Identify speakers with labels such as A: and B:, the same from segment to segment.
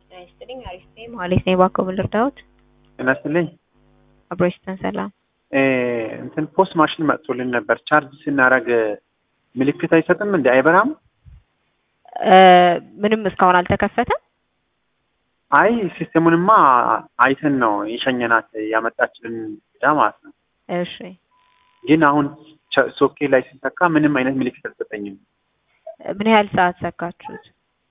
A: ጤና ይስጥልኝ። አሪፍ ነኝ። መሀሌት ነኝ። እባክዎ ምን ልርዳዎት?
B: ጤና ይስጥልኝ።
A: አብሮ ይስጠን። ሰላም።
B: እ እንትን ፖስት ማሽን መጥቶልን ነበር። ቻርጅ ስናደርግ ምልክት አይሰጥም እንዴ? አይበራም?
A: እ ምንም እስካሁን አልተከፈተም።
B: አይ ሲስተሙንማ አይተን ነው የሸኘናት ያመጣችልን ዳ ማለት ነው።
A: እሺ
B: ግን አሁን ቸ- ሶኬ ላይ ሲሰካ ምንም አይነት ምልክት አልሰጠኝም።
A: ምን ያህል ሰዓት ሰካችሁት?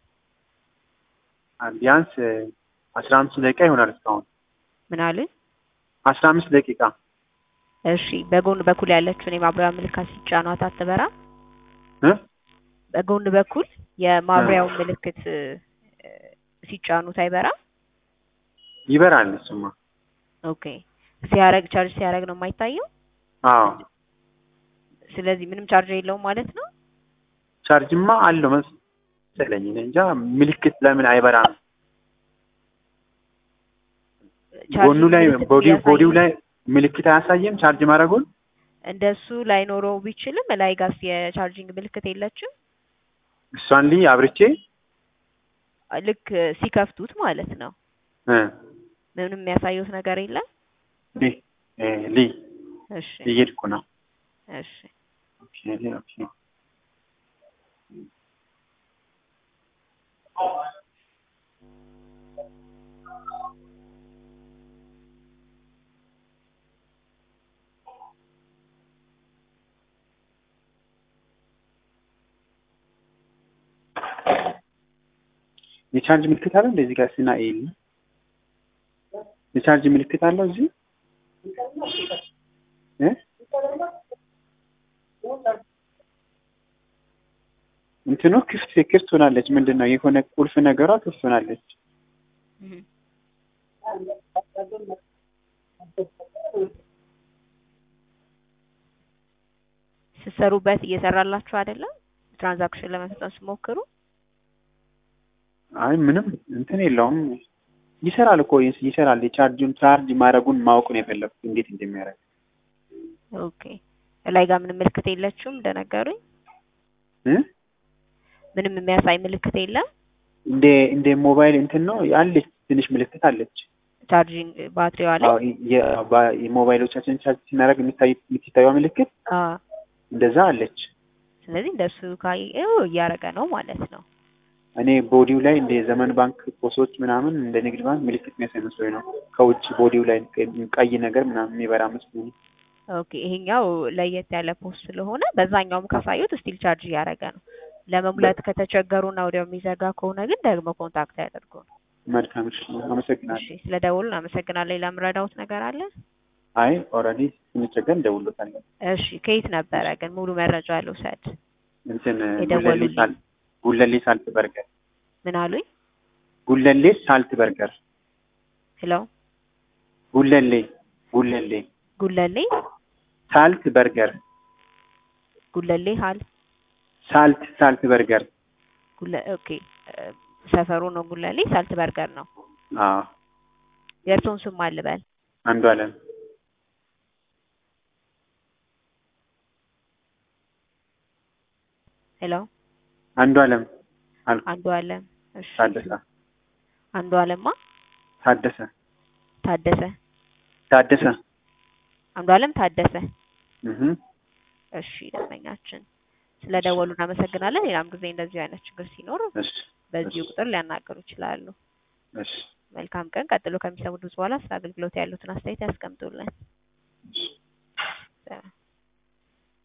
B: ቢያንስ አስራ አምስት ደቂቃ ይሆናል እስካሁን
A: ምን አሉኝ?
B: አስራ አምስት ደቂቃ
A: እሺ በጎን በኩል ያለችውን የማብሪያ ምልክት ሲጫኗት አትበራም?
B: እ
A: በጎን በኩል የማብሪያውን ምልክት እ፣ ሲጫኑት አይበራም?
B: ይበራል እሱማ።
A: ኦኬ ሲያረግ ቻርጅ ሲያረግ ነው የማይታየው።
B: አዎ
A: ስለዚህ ምንም ቻርጅ የለውም ማለት ነው።
B: ቻርጅማ አለው መሰለኝ። እኔ እንጃ ምልክት ለምን አይበራም? ጎኑ ላይ
A: ምልክት
B: ቦዲው
A: ቢያሳይ
B: ቦዲው ላይ ምልክት አያሳየም ቻርጅ ማድረጉን።
A: እንደሱ ላይኖረው ቢችልም ላይ ጋስ የቻርጂንግ ምልክት የለችም።
B: እሷን ልይ አብርቼ
A: ልክ ሲከፍቱት ማለት ነው።
B: እ
A: ምንም የሚያሳዩት ነገር የለም።
B: ልይ እ ልይ
A: እሺ
B: እየሄድኩ ነው።
A: እሺ
B: ኦኬ ኦኬ የቻርጅ ምልክት አለው እንደዚህ ጋር ሲና ኤል የቻርጅ ምልክት አለው እዚህ እ እንትኑ ክፍት ክፍት ሆናለች። ምንድን ነው የሆነ ቁልፍ ነገሯ ክፍት ሆናለች።
A: እህ። ስትሰሩበት እየሰራላችሁ አይደለም? ትራንዛክሽን ለመፈጸም ሲሞክሩ
B: አይ ምንም እንትን የለውም። ይሰራል እኮ ይስ- ይሰራል። የቻርጁን ቻርጅ ማድረጉን ማወቅ ነው የፈለኩት እንዴት እንደሚያደርግ
A: ኦኬ። ላይ ጋር ምንም ምልክት የለችም እንደነገሩኝ።
B: እ
A: ምንም የሚያሳይ ምልክት የለም።
B: እንደ እንደ ሞባይል እንትን ነው ያለች ትንሽ ምልክት አለች።
A: ቻርጂንግ ባትሪዋ ላይ
B: አዎ የ- ባ- የሞባይሎቻችን ቻርጅ ስናደርግ የሚታይ የምትታየው ምልክት
A: አ
B: እንደዛ አለች።
A: ስለዚህ እንደሱ ካየው እያደረገ ነው ማለት ነው።
B: እኔ ቦዲው ላይ እንደ ዘመን ባንክ ፖሶች ምናምን እንደ ንግድ ባንክ ምልክት የሚያሳይ መስሎኝ ነው። ከውጭ ቦዲው ላይ ቀይ ነገር ምናምን የሚበራ መስሎኝ።
A: ኦኬ ይሄኛው ለየት ያለ ፖስት ስለሆነ በዛኛውም ካሳዩት ስቲል ቻርጅ እያደረገ ነው። ለመሙላት ከተቸገሩና ወዲያው የሚዘጋ ከሆነ ግን ደግሞ ኮንታክት ያደርጉ።
B: መልካም እሺ፣ አመሰግናለሁ።
A: እሺ ስለ ደውሉን አመሰግናለሁ። ሌላ የምረዳውት ነገር አለ?
B: አይ ኦልሬዲ ስንቸገር እንደውሎታለን።
A: እሺ ከየት ነበረ ግን ሙሉ መረጃ ልውሰድ።
B: እንትን ጉለሌ
A: የደወሉልኝ።
B: ሳል ጉለሌ ሳልት በርገር
A: ምን አሉኝ?
B: ጉለሌ ሳልት በርገር
A: ሄሎ
B: ጉለሌ ጉለሌ
A: ጉለሌ
B: ሳልት በርገር
A: ጉለሌ ሀል
B: ሳልት ሳልት በርገር
A: ጉለ ኦኬ እ፣ ሰፈሩ ነው ጉለሌ ሳልት በርገር ነው።
B: አዎ
A: የእርሶን ስም ማን ልበል?
B: አንዱ አለም
A: ሄሎ
B: አንዱ አለም አልኩ
A: አንዱ አለም። እሺ
B: ታደሰ
A: አንዱ አለማ
B: ታደሰ
A: ታደሰ
B: ታደሰ
A: አንዱ አለም ታደሰ።
B: እህ
A: እሺ ደንበኛችን ስለ ደወሉ እናመሰግናለን። ሌላም ጊዜ እንደዚሁ አይነት ችግር ሲኖር
B: እሺ
A: በዚሁ ቁጥር ሊያናገሩ ይችላሉ።
B: እሺ
A: መልካም ቀን። ቀጥሎ ከሚሰሙት በኋላ ስለ አገልግሎት ያሉትን አስተያየት ያስቀምጡልን።